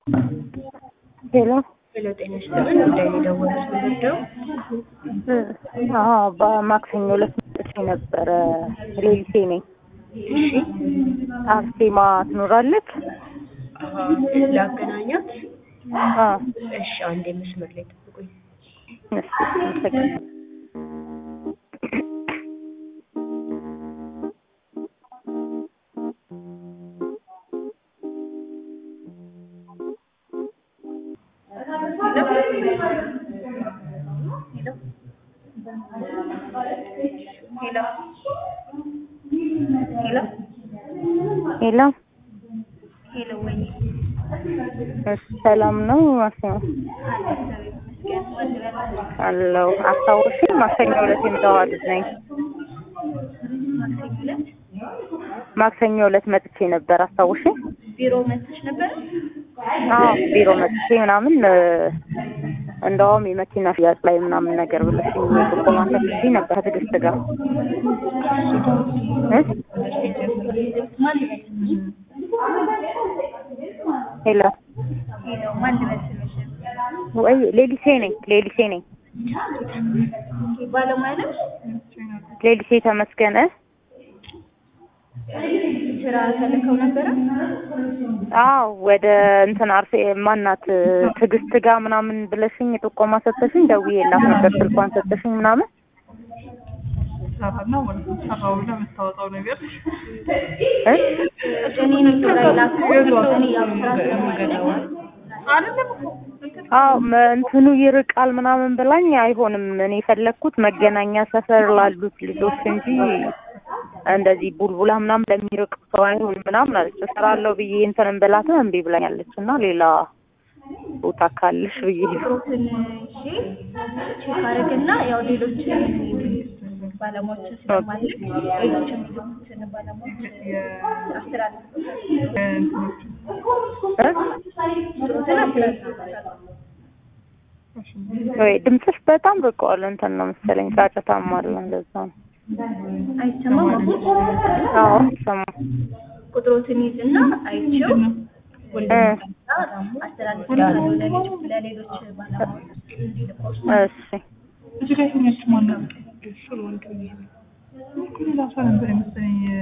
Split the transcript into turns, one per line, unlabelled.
ሄሎ
ሄሎ ጤና ይስጥልን። ጉዳይ ነው የደወሉት ምንድነው?
አዎ በማክሰኞ ዕለት መጥቼ ነበረ። ሌሊሴ ነኝ።
እሺ
አርሴማ ትኖራለች?
አሀ፣ ላገናኛት።
አዎ
እሺ አንዴ መስመር ላይ ጠብቁኝ።
እሺ አመሰግናለሁ።
ሄሎ ሄሎ
ሄሎ
ሄሎ፣ ወይ
እሺ ሰላም ነው? አርሴማ አለው አስታውሽ? ማክሰኞ ዕለት የምጠዋ ልጅ ነኝ። ማክሰኞ ዕለት መጥቼ ነበር። አስታውሽ?
ቢሮ መጥተሽ ነበር?
አዎ ቢሮ መጥቼ ምናምን እ፣ እንደውም የመኪና ሽያጭ ላይ ምናምን ነገር ብለሽኝ ጥቆማ ሰጥሽኝ ነበር ከትዕግስት ጋር እ ሄሎ
ሄሎ፣ ማን ልበል ስምሽ?
ወይ ሌሊሴ ነኝ። ሌሊሴ ነኝ።
ባለሙያ ነሽ?
ሌሊሴ ተመስገን እ
ስራ ተልከው ነበረ?
አዎ ወደ እንትን አርሴ ማናት ትዕግስት ጋር ምናምን ብለሽኝ ጥቆማ ሰጥተሽኝ ደውዬላት ነበር ስልኳን ሰጥተሽኝ ምናምን
ሰራና ማለት ነው። ሰራው ብለህ የምታወጣው ነገር
እ
እኔ ነኝ ላይ ላኩት። እኔ ያው ስራ ስለማይለኝ
አይደለም እኮ እንትን
አዎ መ- እንትኑ ይርቃል ምናምን ብላኝ አይሆንም እኔ የፈለግኩት መገናኛ ሰፈር ላሉት ልጆች እንጂ እንደዚህ ቡልቡላ ምናምን ለሚርቅ ሰው አይሆንም ምናምን አለች። እሰራለሁ ብዬ እንትንን ብላትም እምቢ ብላኛለች እና ሌላ ቦታ ካለሽ ብዬ ነው።
ፕሮትን እሺ ቼክ አድርግና ያው ሌሎች ባለሙያዎችን ስለማለት ሌሎች የሚሉትን ባለሙያዎች አስተላልፍ
እንትኖች
እ?
ፕሮትን አስተላልፍ
ወይ ድምፅሽ በጣም ርቀዋል። እንትን ነው መሰለኝ ጫጫታም አለ እንደዛ ነው።
አይሰማም አሁን
አዎ ሰማ
ቁጥሮትን ይዝና አይቼው
እ
አስተላልፍ ለሌሎች ለሌሎች ባለሙያዎች እንዲልኮች
እሺ
እዚህ ጋር የተኛችው ማን ነበር? ሌላ ሰው ነበር የመሰለኝ